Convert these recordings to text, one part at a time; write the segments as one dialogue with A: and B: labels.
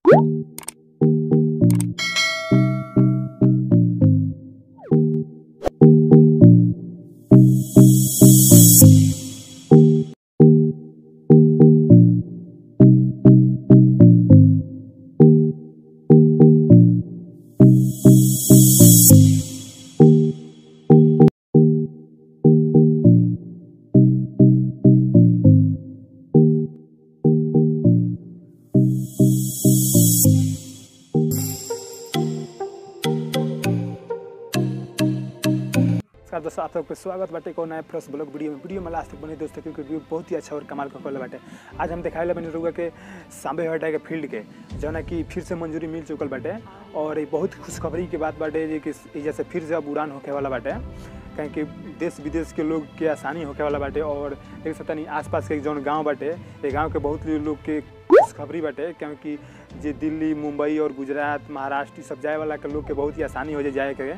A: नमस्कार दोस्तों आप सबके स्वागत बाटे को नया प्लस ब्लॉग वीडियो में वीडियो में लास्ट तक बने दोस्तों क्योंकि वीडियो बहुत ही अच्छा और कमाल का कल बाटे आज हम दिखाए बनी रहुआ के सांबे हटा के फील्ड के जौना कि फिर से मंजूरी मिल चुकल बाटे और ये बहुत खुशखबरी के बात बाटे जे कि एजा से फिर से अब उड़ान होके वाला बाटे कहीं कि देश विदेश के लोग के आसानी होके वाला बाटे और देख सकता नहीं आसपास के जौन गाँव बाटे ये गाँव के बहुत लोग के खुशखबरी बाटे क्योंकि जे दिल्ली मुंबई और गुजरात महाराष्ट्र ई सब जाए वाला के लोग के बहुत ही आसानी हो जाए जाए के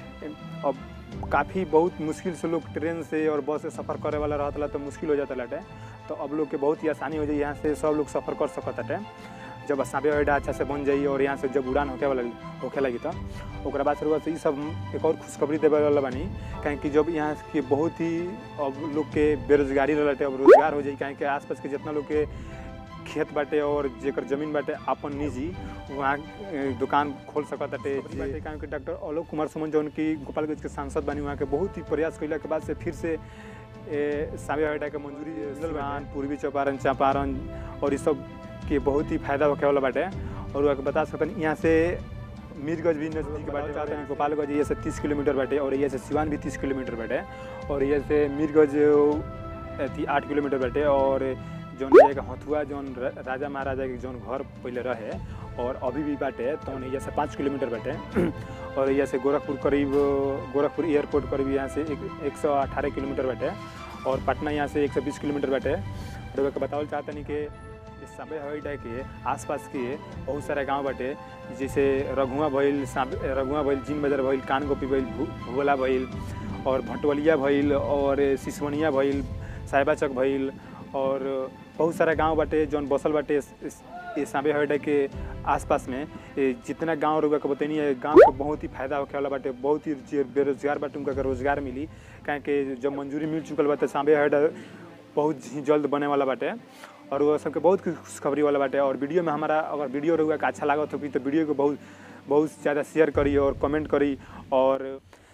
A: अब काफ़ी बहुत मुश्किल से लोग ट्रेन से और बस से सफ़र करे वाला रहता तो मुश्किल हो जाता लाटे तो अब लोग के बहुत ही आसानी हो जाए यहाँ से सब लोग सफ़र कर सकत हटे जब सांबे अड्डा अच्छा से बन जाई और यहाँ से जब उड़ान होके वाला होके लगी तो ओकरा बाद शुरुआत से ये सब एक और खुशखबरी देवे वाला बानी काहे कि जब यहाँ के बहुत ही अब लोग के बेरोजगारी रहते अब रोजगार हो जाई काहे कि आसपास के जितना लोग के खेत बाटे और जेकर जमीन बाटे अपन निजी वहाँ ए, दुकान खोल सकत बाटे बाटे काहे कि डॉक्टर आलोक कुमार सुमन जौन की गोपालगंज के सांसद बनी वहाँ के बहुत ही प्रयास कैला के बाद से फिर से ए, सांबे हटा के मंजूरी मिलल बा पूर्वी चंपारण चंपारण और ये सब के बहुत ही फायदा होखे वाला बाटे और वहाँ के बता सकतन यहाँ से मीरगंज भी नज़दीक बाटे चाहते हैं गोपालगंज ये से तीस किलोमीटर बाटे और ये से सिवान भी तीस किलोमीटर बाटे और ये से मीरगंज अथी आठ किलोमीटर बाटे और जौन जगह हथुआ जौन र- राजा महाराजा के जौन घर पहले रहे और अभी भी बाटे तो यहाँ से पाँच किलोमीटर बाटे और यहाँ से गोरखपुर करीब गोरखपुर एयरपोर्ट करीब यहाँ से एक, एक सौ अठारह किलोमीटर बाटे और पटना यहाँ से एक सौ बीस किलोमीटर बाटे और ओके बतावल चाहते नहीं कि इस सांबे हवाई अड्डा के आसपास के बहुत सारे गांव बाटे जैसे रघुआ भइल सांबे रघुआ भइल जिन बाजार भइल कानगोपी भइल भू- भुगोला भइल और भटवलिया भइल और सिसवनिया भइल साहिबा चक भइल और बहुत सारा गांव बाटे जौन बसल बाटे इस- इस- ये सांबे हवाई अड्डा के आसपास में ये जितना गांव रुका के बतैनी है गांव के बहुत ही फायदा होखे वाला बाटे बहुत ही जे बेरोजगार बाटे उनका के रोजगार मिली काहे कि जब मंजूरी मिल चुकल बाटे सांबे हवाई अड्डा बहुत ही जल्द बने वाला बाटे और वो सबके बहुत खुशखबरी वाला बाटे और वीडियो में हमारा अगर वीडियो रहुआ के अच्छा लागत होगी तो वीडियो को बहुत बहुत ज़्यादा शेयर करी और कमेंट करी और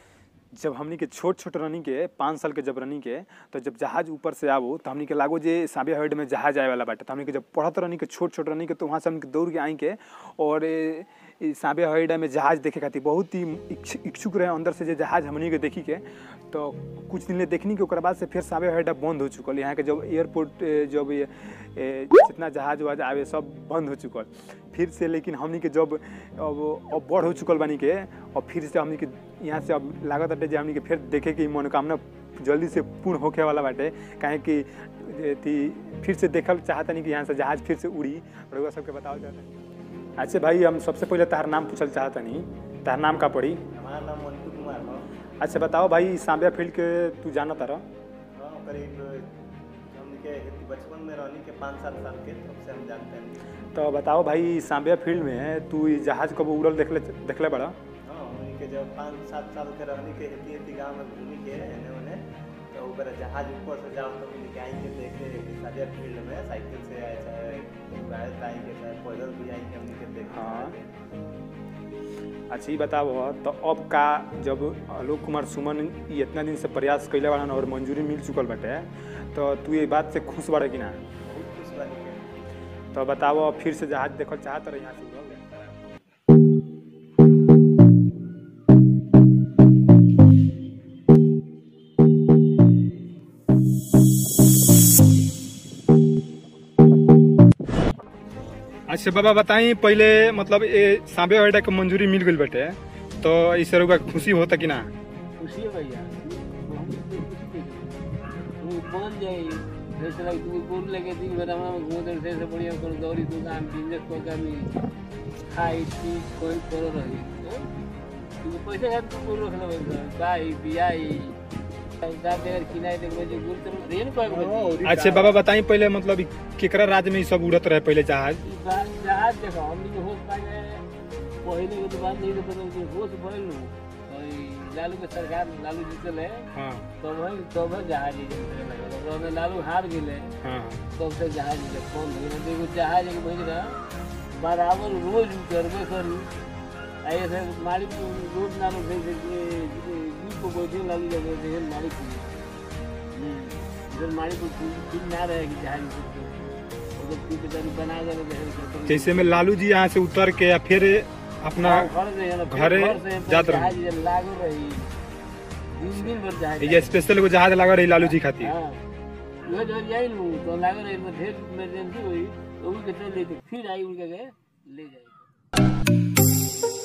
A: जब हमनी के छोट छोट रनिंग के पाँच साल के जब रनिंग के तो जब जहाज ऊपर से आबो तो हमनी के लागो जे सांबे हवाई अड्डा में जहाज आए वाला बाटे तो हमनी के जब पढ़त रनिंग के छोट छोट रनिंग के तो वहाँ से हमनी के दौड़ के आई के और ए, ई सांबे हवाई अड्डा में जहाज देखे खातिर बहुत ही इच्छ- इच्छुक रहे अंदर से जे जहाज हमनी के देखी के तो कुछ दिन ले देखनी के ओकरा बाद से फिर सांबे हवाई अड्डा बंद हो चुकल यहाँ के जब एयरपोर्ट ए, जब ये ए, जितना जहाज वहाज आवे सब बंद हो चुकल फिर से लेकिन हमनी के जब अब अब बढ़ हो चुकल बानी के और फिर से हमनी के यहाँ से अब लागत बाटे जे हमनी के फिर देखे कि मनोकामना जल्दी से पूर्ण होखे वाला बाटे काहे कि अथी फिर से देखल चाहता नहीं कि यहाँ से जहाज फिर से उड़ी रउआ सबके बताओ चाहता अच्छा भाई हम सबसे पहले तार नाम पूछल चाहता नहीं तार नाम का पड़ी
B: हमारा नाम मंटू कुमार है
A: अच्छा बताओ भाई सांबिया फील्ड के तू जाना तारा
B: हाँ करीब हम के बचपन में रहनी के पाँच सात साल के तब से हम जानते हैं
A: तो बताओ भाई सांबिया फील्ड में तू ई जहाज कब उड़ल देखले देखले बड़ा
B: हाँ उन्हीं के जब पाँच सात साल के रहनी के हेती हेती गाँव में घूमी के एने ओने तो ऊपर जहाज ऊपर से जाओ तो उन्हीं के आई के देखे सादिया फील्ड में साइकिल से आए चाहे गाड़ी से आई के चाहे पैदल भी आई के हमने के देखे
A: हाँ। अच्छा ये बताओ तो अब का जब आलोक कुमार सुमन ई इतना दिन से प्रयास कैले बाड़न और मंजूरी मिल चुकल बाटे तो तू ये बात से खुश बाड़े कि ना
B: बहुत खुश बनी के
A: तो बताओ फिर से जहाज देखल चाहत रहे यहाँ से उड़ल अच्छा बाबा बताई पहले मतलब ये सांबे अड्डा के मंजूरी मिल गई बाटे तो इस रुका खुशी होता कि ना
C: खुशी है भैया तू बन जाई जैसे लगे तू बोल लगे दिन भर हमारा घूमते रहे से बढ़िया करो दौड़ी दुकान बिजनेस को कमी खाई पी कोई करो रही तू पैसे खाते तू बोल रखना भाई बाई बियाई साहब अगर किनारे देखबे जो गुर तो रेन को बजे
A: अच्छा बाबा बताई पहले मतलब ई केकरा राज्य में ई सब उड़त रहे पहले जहाज
C: जहाज देखो हमनी के होश पाए पहले के तो बात नहीं तो पता कि होश भइल नु और ई लालू के सरकार लालू जीतल है
A: हाँ
C: तो वही तो वही जहाज ही चले लगे और में लालू हार गेले
A: हाँ
C: तब से जहाज के फोन हो गया देखो जहाज के भेज रहा बराबर रोज उतरबे करी ऐसे मारी को रोज ना लोग भेज के जीप को बैठे लालू लगे थे मारी को इधर मारी को ठीक ना रहे कि जहाज को उधर पीछे करी बना के रहे
A: जैसे में लालू जी यहाँ से उतर के या फिर अपना
C: घर से है ना, फिर
A: घरे
C: घर से
A: जात रही।
C: जहाज इधर लागू रही दिन दिन भर जहाज
A: ये स्पेशल एगो जहाज लगा रही लालू जी खातिर
C: हाँ वो जो जाई लू तो लागो रही तो ढेर इमरजेंसी हुई तो उनके चले तो फिर आई उनके गए ले जाए